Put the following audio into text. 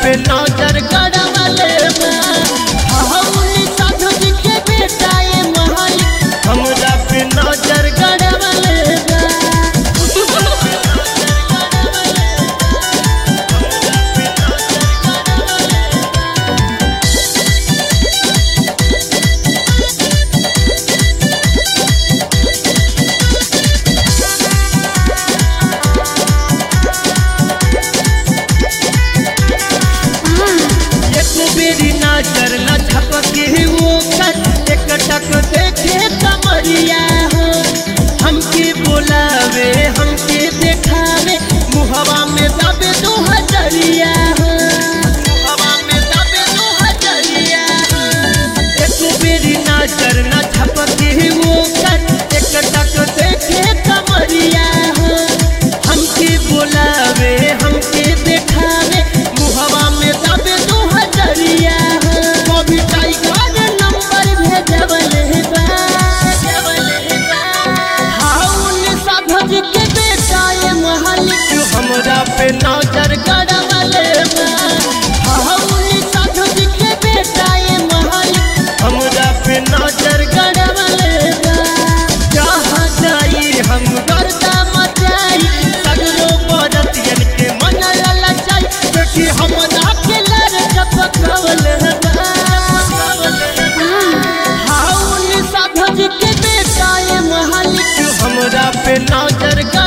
पे नजर गड़वले बा हौली साधु जी के बेटा ये मालिक हमरा पे नजर गड़वले बा एक बेरी नजर न झपके वो कर एक टक देखे कमरिया हो हमके बोलावे हमके देखावे मुहवा में दबे दो हजरिया हो मुहवा में दबे दो हजरिया हो एक बेरी नजर न झपके वो कर एक टक देखे कमरिया हो हमके बोलावे हमके देखावे मुहवा में दबे दो हजरिया हो कभी टाइगर नंबर भेजवले बा भेजवले बा हाउन साधज के बेटा ये मालिक हमरा पे नजर गड़वले बा हाउन साधज के बेटा ये मालिक हमरा पे नजर गड़वले बा जहाँ जाई हम गर्दा मचाई सगरो बरतियन के मन ललचाई देखी हमरा के लर चपकवल बा हाउन साधज के बेटा ये मालिक हमरा पे नजर